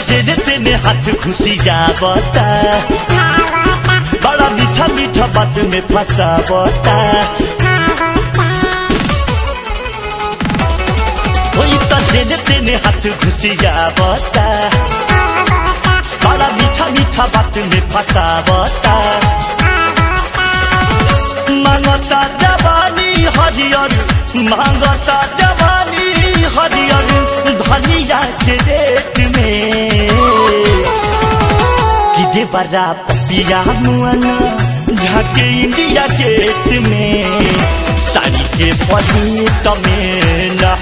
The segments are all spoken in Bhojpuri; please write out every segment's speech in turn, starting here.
तेरे तेने हाथ घुसी जावता बड़ा मीठा मीठा बात में फंसावता वही तो तेने तेने हाथ घुसी जावता बड़ा मीठा मीठा बात में फंसावता मांगता जवानी हरियर मांगता जवानी हरियर धनिया के रेट में कि दे बड़ा पपिया मुआना झाके इंडिया गेट में साड़ी के पली तमेना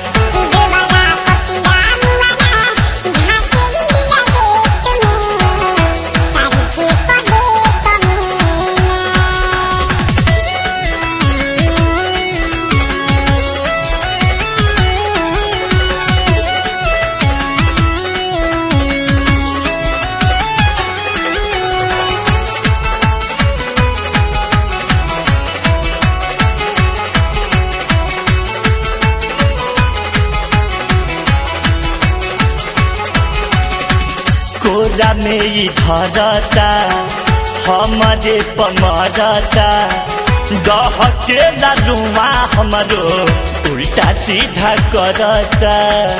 कोरा में ही धरता हमारे पमरता दहके रुआ हमारो उल्टा सीधा करता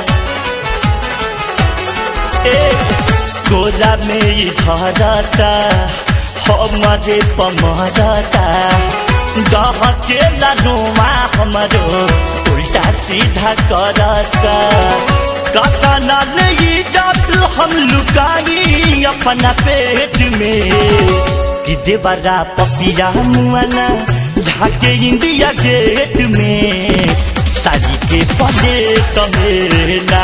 ए कोरा में ही धरता हमारे पमरता दहके रुआ हमारो उल्टा सीधा करता काका ना ले जात हम लुकाई अपना पेट में कि देवरा पपिया मुआना झाके इंडिया गेट में साड़ी के पले तमेला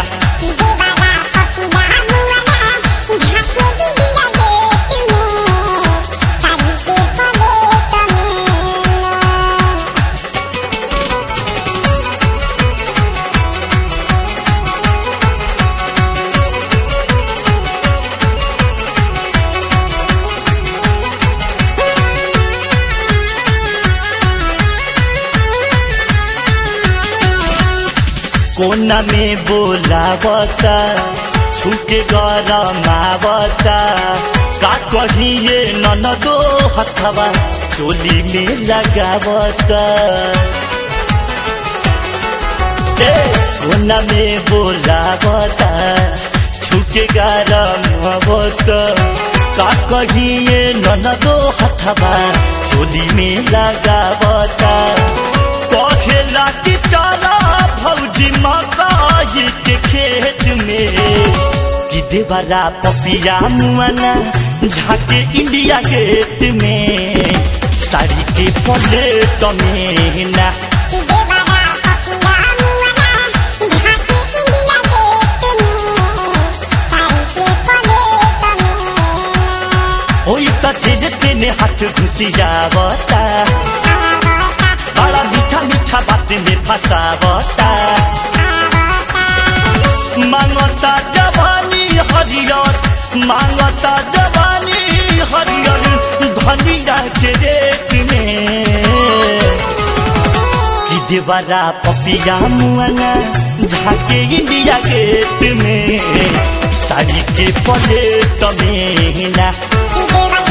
कोना में बोलावता छुके गरमावता का कहिए ननदो हथवा चोली में लगावता ए कोना में बोलावता छुके गरमावता का कहिए ननदो हथवा चोली में लगावता कहेला कि चला भौजी मकाई के खेत में कि देवरा पपिया मुआना झाके इंडिया गेट में साड़ी के पले तमेना ओई त तेजे तेने हाथ घुसी जावता बड़ा मीठा मीठा बात में फंसावता मांगता जवानी हरियर मांगता जवानी हरियर धनिया के रेट में कि देवरा पपिया मुआना झाके इंडिया गेट में साड़ी के पले तमेना देवा